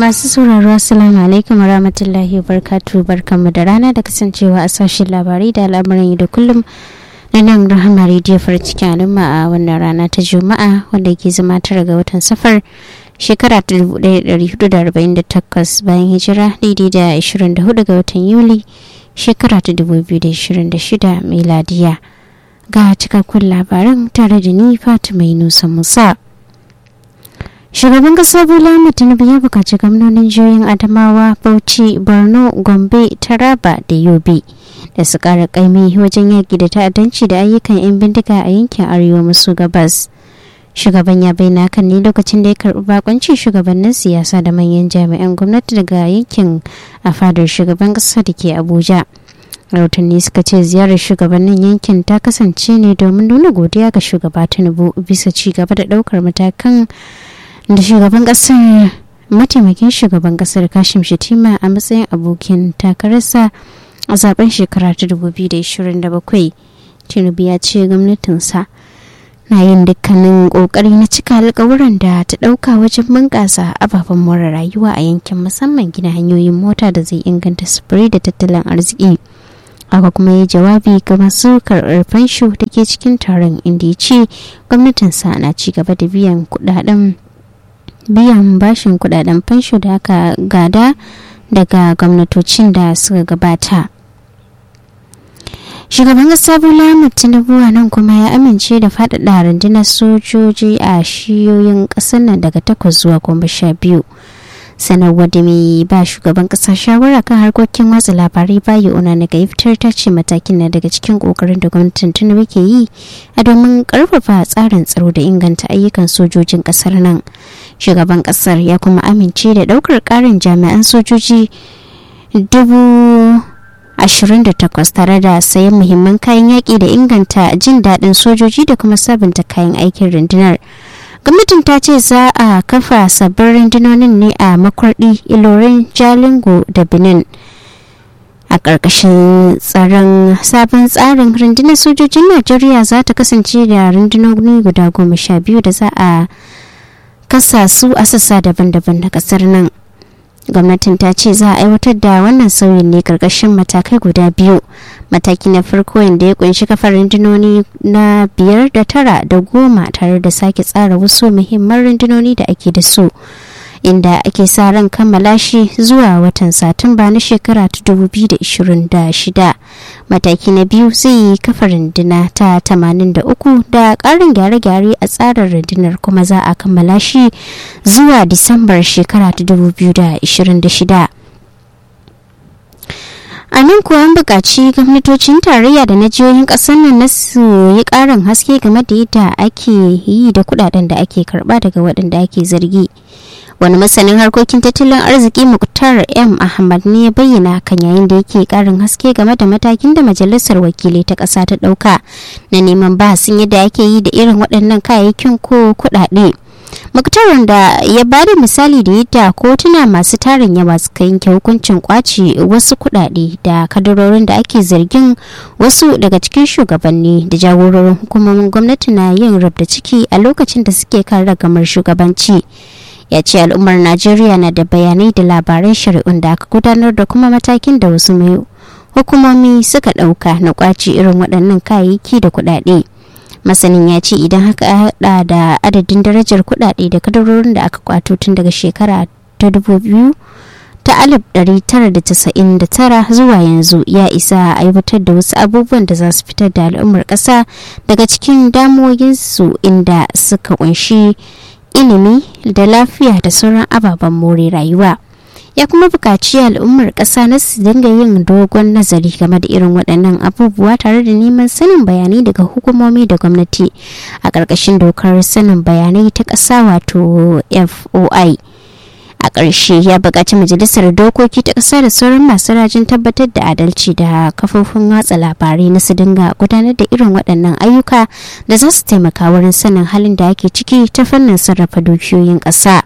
Masu sauraro Assalamu alaikum wa rahmatullahi wa barkatu barkanmu da rana da kasancewa a sashen labarai da al'amuran da kullum na nan rahama rediyo farin cikin al'umma a wannan rana ta juma'a wanda ke zama tara ga watan safar shekara ta 1448 bayan hijira daidai da 24 ga watan yuli shekara ta 2026 miladiya ga cikakkun labaran tare da ni fatima nusa musa shugaban kasa bola tinubu ya bukaci gwamnonin jihohin adamawa bauchi borno gombe taraba da yobe da su kara kaimi wajen yaki da ta'addanci da ayyukan 'yan bindiga a yankin arewa maso gabas shugaban ya bayyana kan ne lokacin da ya karbi bakoncin shugabannin siyasa da manyan jami'an gwamnati daga yankin a fadar shugaban kasa da ke abuja rahotanni suka ce ziyarar shugabannin yankin ta kasance ne domin nuna godiya ga shugaba tinubu bisa ci gaba da daukar matakan da shugaban kasar mataimakin shugaban kasar kashim shatima a matsayin abokin takararsa a zaben shekara ta 2027 tinubu ya ce gwamnatinsa na yin dukkanin kokari na cika alkawuran da ta dauka wajen bunƙasa ababen more rayuwa a yankin musamman gina hanyoyin mota da zai inganta sufuri da tattalin arziki aka kuma yi jawabi ga masu karɓar fansho da ke cikin taron inda ya ce gwamnatinsa na ci gaba da biyan kudaden biyan bashin kudaden fansho da aka gada daga gwamnatocin da suka gabata shugaban kasa bola tinubu a nan kuma ya amince da faɗaɗa rundunar sojoji a shiyoyin ƙasar nan daga takwas zuwa goma sha biyu sanarwar da mai ba shugaban kasa shawara kan harkokin watsa labarai bayi una daga fitar ta ce matakin na daga cikin kokarin da gwamnatin tinubu ke yi a domin karfafa tsarin tsaro da inganta ayyukan sojojin kasar nan shugaban kasar ya kuma amince da daukar karin jami'an sojoji dubu 28 tare da sayan muhimman kayan yaƙi da inganta jin daɗin sojoji da kuma sabunta kayan aikin rundunar gwamnatin ta ce za a kafa sabbin rundunonin ne a makwardi ilorin jalingo da benin a ƙarƙashin tsaron sabon tsarin rundunar sojojin najeriya za ta kasance da rundunoni guda goma sha biyu da za a kasa su a sassa daban-daban na ƙasar nan gwamnatin ta ce za a aiwatar da wannan sauyin ne karkashin matakai guda biyu mataki na farko inda ya kunshi kafar rundunoni na biyar da tara da goma tare da sake tsara wasu muhimman rundunoni da ake da su inda ake sa ran kammala shi zuwa watan satumba na shekara ta 2026 mataki na biyu zai yi kafa runduna ta 83 da ƙarin gyare-gyare a tsarin rundunar kuma za a kammala shi zuwa disambar shekara ta 2026 a nan kuwa an buƙaci gwamnatocin tarayya da na jihohin ƙasar nan na su yi ƙarin haske game da yadda ake yi da kuɗaɗen da ake karɓa daga waɗanda ake zargi wani masanin harkokin tattalin arziki muktar m ahmad ne ya bayyana kan yayin da yake karin haske game da matakin da majalisar wakilai ta ƙasa ta ɗauka na neman bahasin yadda ake yi da irin waɗannan kayayyakin ko kuɗaɗe muktarin da ya ba da misali da yadda kotuna masu tarin yawa suka yanke hukuncin kwace wasu kuɗaɗe da kadarorin da ake zargin wasu daga cikin shugabanni da jagororin hukumomin gwamnati na yin rabda ciki a lokacin da suke kan ragamar shugabanci ya ce al'ummar najeriya na da bayanai da labaran shari'un da aka gudanar da kuma matakin da wasu mai hukumomi suka ɗauka na kwaci irin waɗannan kayayyaki da kuɗaɗe masanin ya ce idan haka haɗa da adadin darajar kuɗaɗe da kadarorin da aka kwato tun daga shekara ta dubu biyu ta alif tara zuwa yanzu ya isa a aiwatar da wasu abubuwan da za su fitar da al'ummar ƙasa daga cikin damuwoyinsu inda suka kunshi ilimi da lafiya da sauran ababen more rayuwa ya kuma buƙaci al'ummar ƙasa na su dinga yin dogon nazari game da irin waɗannan abubuwa tare da neman sanin bayanai daga hukumomi da gwamnati a ƙarƙashin dokar sanin bayanai ta ƙasa wato foi a ƙarshe ya buƙaci majalisar dokoki ta ƙasa da sauran masu rajin tabbatar da adalci da kafofin watsa labarai na su dinga gudanar da irin waɗannan ayyuka da za su taimaka wurin sanin halin da ake ciki ta fannin sarrafa dukiyoyin ƙasa.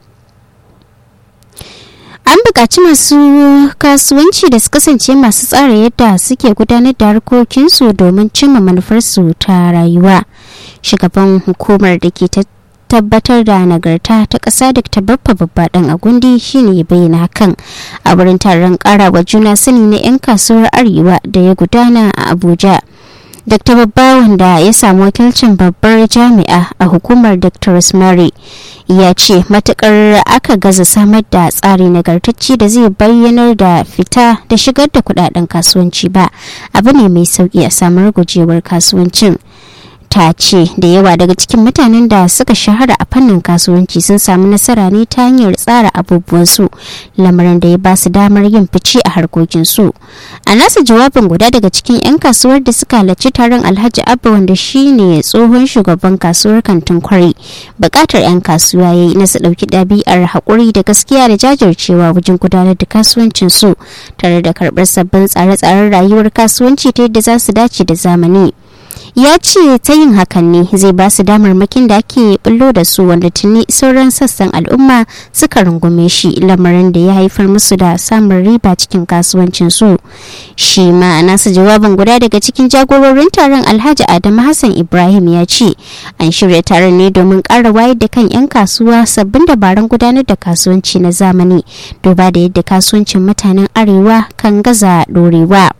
an buƙaci masu kasuwanci da su kasance masu tsara yadda suke gudanar da harkokinsu domin cimma manufarsu ta rayuwa shugaban hukumar da ke tabbatar da nagarta ta ƙasa da ta babba babba ɗan agundi shine ya bayyana hakan a wurin taron ƙarawa juna sani na 'yan kasuwar arewa da ya gudana a abuja dr babba wanda ya samu wakilcin babbar jami'a a hukumar dr rosemary ya ce matukar aka gaza samar da tsari nagartacce da zai bayyanar da fita da shigar da kudaden kasuwanci ba abu ne mai sauki a samar gujewar kasuwancin ta ce da yawa daga cikin mutanen da suka shahara a fannin kasuwanci sun samu nasara ne ta hanyar tsara abubuwansu lamarin da ya ba su damar yin fice a harkokinsu a nasa jawabin guda daga cikin 'yan kasuwar da suka halarci taron alhaji abba wanda shine tsohon shugaban kasuwar kantin kwari bukatar 'yan kasuwa ya yi na su ɗauki ɗabi'ar haƙuri da gaskiya da jajircewa wajen gudanar da kasuwancinsu tare da karɓar sabbin tsare-tsaren rayuwar kasuwanci ta yadda za su dace da zamani ya ce ta yin hakan ne zai ba su damarmakin da ake bullo da su wanda tuni sauran sassan al'umma suka rungume shi lamarin da ya haifar musu da samun riba cikin kasuwancin su shi ma nasa jawabin guda daga cikin jagororin taron alhaji adamu hassan ibrahim ya ce an shirya taron ne domin ƙara wayar da kan 'yan kasuwa sabbin dabarun gudanar da kasuwanci na zamani duba da yadda kasuwancin mutanen arewa kan gaza dorewa.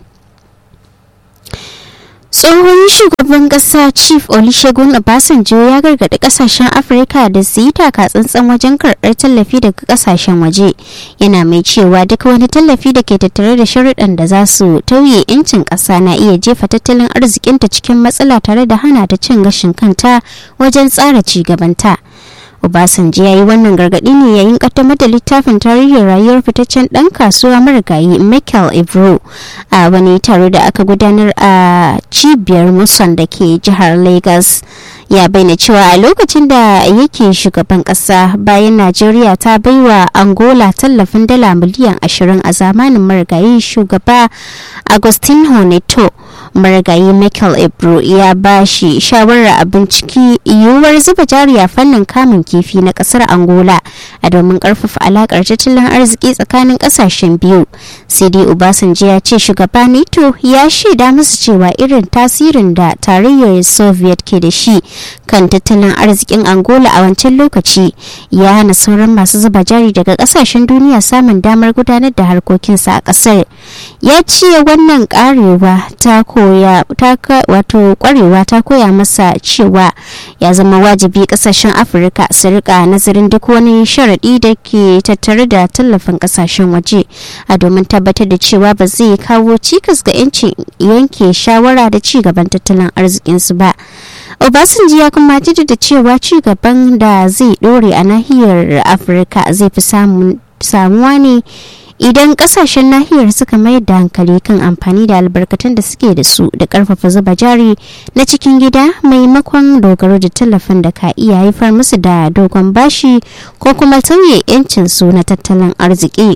tsohon shugaban kasa chief olusegun obasanjo ya gargaɗi kasashen afirka da su yi taka tsantsan wajen karɓar tallafi daga kasashen waje yana mai cewa duk wani tallafi da ke tattare da sharuɗan da za su tauye 'yancin ƙasa na iya jefa tattalin arzikinta cikin matsala tare da hana ta cin gashin kanta wajen tsara ci gabanta. Obasanjo ya yi wannan gargaɗi ne yayin kaddamar da littafin tarihin rayuwar fitaccen ɗan kasuwa marigayi Michael Ibro a wani taro da aka gudanar a cibiyar Muson da ke jihar Lagos. Ya bayyana cewa a lokacin da yake shugaban ƙasa bayan Najeriya ta baiwa Angola tallafin dala miliyan ashirin a zamanin marigayi shugaba Agustin Neto. marigayi michael ebro ya ba shi shawarar a binciki yiwuwar zuba jari a fannin kamun kifi na kasar angola a domin karfafa alakar tattalin arziki tsakanin kasashen biyu sai dai obasanjo ya ce shugaba nato ya shaida musu cewa irin tasirin da tarayyar soviet ke da shi kan tattalin arzikin angola a wancan lokaci ya hana sauran masu zuba jari daga kasashen duniya samun damar gudanar da harkokinsa a kasar ya ce wannan karewa ta koya ta wato kwarewa ta koya masa cewa ya zama wajibi kasashen afirka su rika nazarin duk wani sharaɗi da ke tattare da tallafin kasashen waje a domin tabbatar da cewa ba zai kawo cikas ga 'yancin yanke shawara da ci gaban tattalin arzikinsu ba obasanjo ya kuma da cewa ci gaban da zai dore a nahiyar afirka zai fi samuwa ne idan kasashen nahiyar suka mayar da hankali kan amfani da albarkatun da suke da su da karfafa zuba jari na cikin gida maimakon dogaro da tallafin da ka iya haifar musu da dogon bashi ko kuma tauye 'yancin su na tattalin arziki.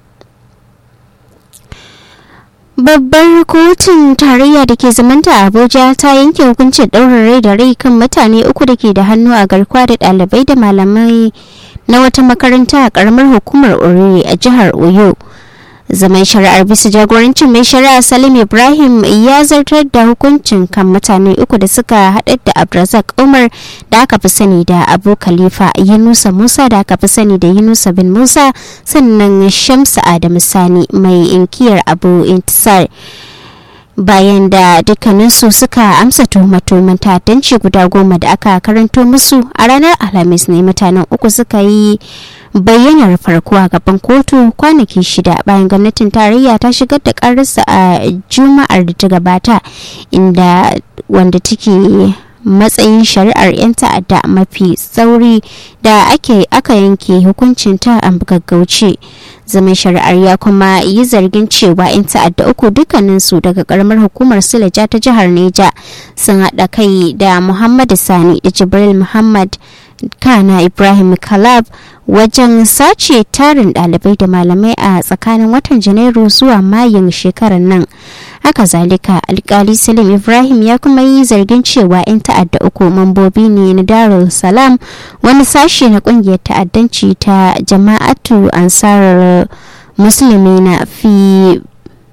babbar kotun tarayya da ke zamanta a abuja ta yanke hukuncin ɗaurin rai da rai kan mutane uku da ke da hannu a garkuwa da ɗalibai da malamai na wata makaranta a karamar hukumar oriri a jihar oyo zaman shari'ar bisa jagorancin mai shari'a salim ibrahim ya zartar da hukuncin kan mutane uku da suka haɗa da abdulrazak umar da aka fi sani da abu khalifa yunusa musa da aka fi sani da yunusa bin musa sannan shamsa adamu sani mai inkiyar abu intisar bayan da dukkaninsu suka amsa tuhumatuhuman ta'addanci guda goma da aka karanto musu a ranar alhamis ne mutanen uku suka yi bayyanar farko a gaban kotu kwanaki shida bayan gwamnatin tarayya ta shigar da kararsa a juma'ar da ta gabata inda wanda take matsayin shari'ar 'yan ta'adda mafi tsauri da ake aka yanke hukuncin ta a gaggauce zaman shari'ar ya kuma yi zargin cewa 'yan ta'adda uku dukkaninsu daga karamar hukumar silaja ta jihar neja sun haɗa kai da muhammadu sani da jibril muhammad kana ibrahim kalab wajen sace tarin ɗalibai da malamai a tsakanin watan janairu zuwa mayun shekarar nan haka zalika alkali salim ibrahim ya kuma yi zargin cewa 'yan ta'adda uku mambobi ne na darul salam wani sashe na kungiyar ta'addanci ta jama'atu ansarar musulmi na fi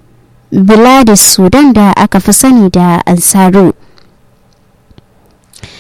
biladis sudan da aka fi sani da ansaru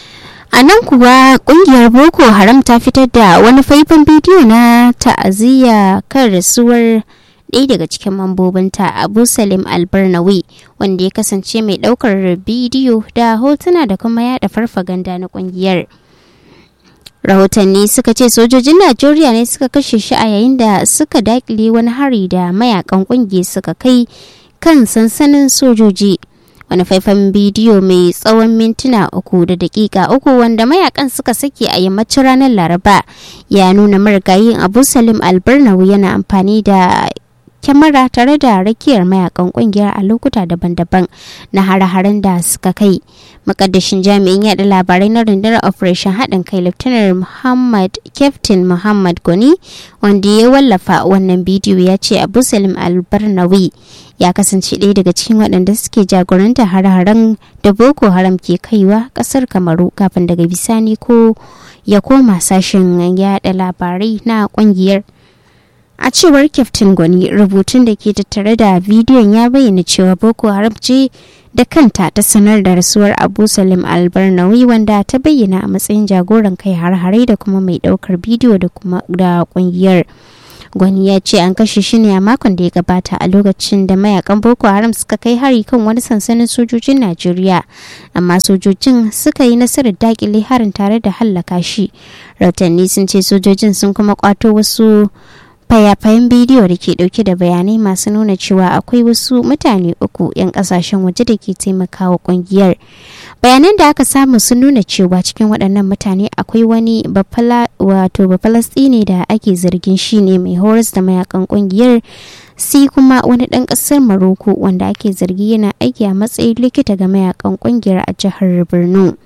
a nan kuwa kungiyar boko haram ta fitar da wani faifan bidiyo na ta'aziyya kan rasuwar ɗaya daga cikin mambobinta abu salim albarnawi wanda ya kasance mai ɗaukar bidiyo da hotuna da kuma yada farfaganda na kungiyar rahotanni suka ce sojojin najeriya ne suka kashe shi a yayin da suka dakile wani hari da mayakan kungiyar suka kai kan sansanin sojoji wani faifan bidiyo mai tsawon mintuna uku da dakika uku wanda mayakan suka sake a yammacin ranar laraba ya nuna marigayin abu salim albarnawi yana amfani da kyamara tare da rakiyar mayakan kungiyar a lokuta daban-daban na hare-haren da suka kai makaddashin jami'in yada labarai na rundunar operation haɗin kai lieutenant muhammad captain muhammad goni wanda ya wallafa wannan bidiyo ya ce abu salim albarnawi ya kasance ɗaya daga cikin waɗanda suke jagoranta hare-haren da boko haram ke kaiwa ƙasar kamaru kafin daga bisani ko ya koma sashen yada labarai na ƙungiyar a cewar kyaftin gwani rubutun da ke tattare da bidiyon ya bayyana cewa boko haram ce da kanta ta sanar da rasuwar abu salim albarnawi wanda ta bayyana a matsayin jagoran kai har-hare da kuma mai daukar bidiyo da kuma da kungiyar gwani ya ce an kashe shi ne a makon da ya gabata a lokacin da mayakan boko haram suka kai hari kan wani sansanin sojojin najeriya amma sojojin suka yi nasarar dakile harin tare da hallaka shi rahotanni sun ce sojojin sun kuma kwato wasu fayafayen bidiyo da ke dauke da bayanai masu nuna cewa akwai wasu mutane uku 'yan kasashen waje da ke taimakawa kungiyar bayanan da aka samu sun nuna cewa cikin waɗannan mutane akwai wani wato bafalastini da ake zargin shi ne mai horas da mayakan kungiyar si kuma wani ɗan ƙasar maroko wanda ake zargi yana aiki a matsayin likita ga mayakan kungiyar a jihar borno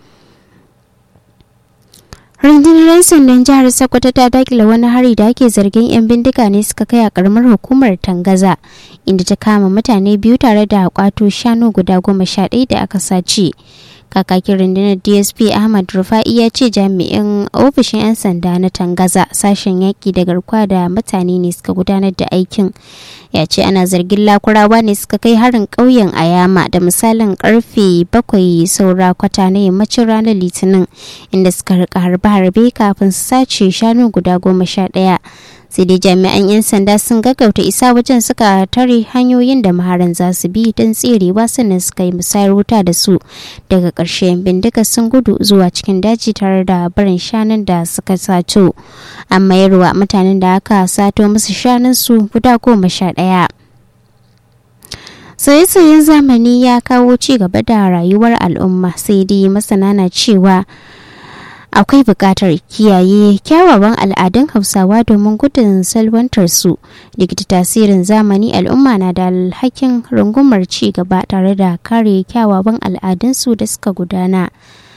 rundunar 'yan sandan jihar sokoto ta dakile wani hari da ake zargin 'yan bindiga ne suka kai a karamar hukumar tangaza inda ta kama mutane biyu tare da kwato shanu guda goma sha ɗaya da aka sace kakakin rundunar dsp ahmad rufa'i ya ce jami'in ofishin 'yan sanda na tangaza sashen yaƙi da garkuwa da mutane ne suka gudanar da aikin ya ce ana zargin lakurawa ne suka kai harin ƙauyen ayama da misalin karfe bakwai saura kwata na yammacin ranar litinin inda suka rika harbe-harbe kafin su sace shanu guda goma sha ɗaya sai dai jami'an 'yan sanda sun gaggauta isa wajen suka tare hanyoyin da maharan za su bi don tserewa sannan suka yi musayar wuta da su daga ƙarshe bindiga sun gudu zuwa cikin daji tare da barin shanun da suka sato an mayarwa mutanen da aka sato musu shanun su guda goma sha ɗaya sauye-sauyen zamani ya kawo ci gaba da rayuwar al'umma sai dai masana na cewa akwai buƙatar kiyaye kyawawan al'adun hausawa domin gudun salwantar su duk da tasirin zamani al'umma na da alhakin rungumar ci gaba tare da kare kyawawan al'adunsu da suka gudana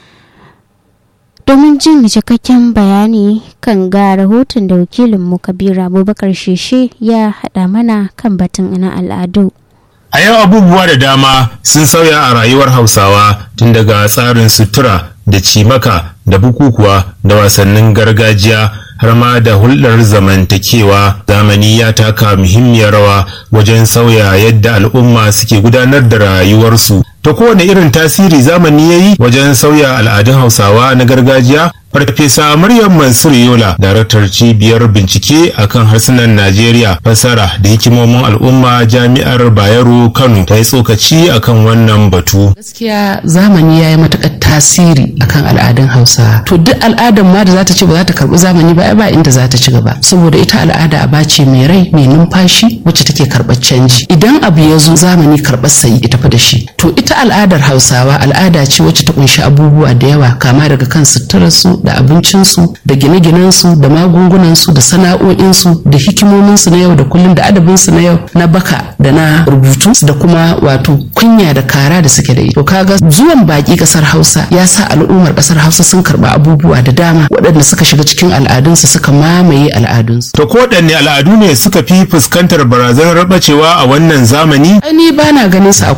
domin jin cikakken bayani kan ga rahoton da wakilinmu kabiru abubakar sheshe ya haɗa mana kan batun na al'adu A yau abubuwa da dama sun sauya a rayuwar Hausawa tun daga tsarin sutura da cimaka da bukukuwa da wasannin gargajiya har ma da hulɗar zamantakewa zamani ya taka muhimmiyar rawa wajen sauya yadda al'umma suke gudanar da rayuwarsu. Ta kowane irin tasiri zamani ya yi wajen sauya al'adun Hausawa na gargajiya Farfesa Maryam Mansur Yola, daraktar cibiyar bincike akan harsunan Najeriya, fasara da hikimomin al'umma jami'ar Bayero Kano ta yi tsokaci akan wannan batu. Gaskiya zamani ya yi matuƙar tasiri akan al'adun Hausa. To duk al'adar ma da za ta ci ba za ta karɓi zamani ba ba inda za ta ci gaba. Saboda ita al'ada aba ce mai rai mai numfashi wacce take karɓar canji. Idan abu ya zo zamani karɓar sayi ita fa da shi. To ita al'adar Hausawa al'ada ce wacce ta kunshi abubuwa da yawa kama daga kan suturarsu da abincinsu da gine-ginensu da magungunansu da sana'o'insu da hikimominsu na yau da kullum da adabinsu na yau na baka da na rubutu da kuma wato kunya da kara da suke da to kaga zuwan baki kasar hausa ya sa al'ummar kasar hausa sun karba abubuwa da dama waɗanda suka shiga cikin al'adunsu suka mamaye al'adunsu To ko waɗanne al'adu ne suka fi fuskantar barazanar bacewa a wannan zamani? ni ba na ganin su a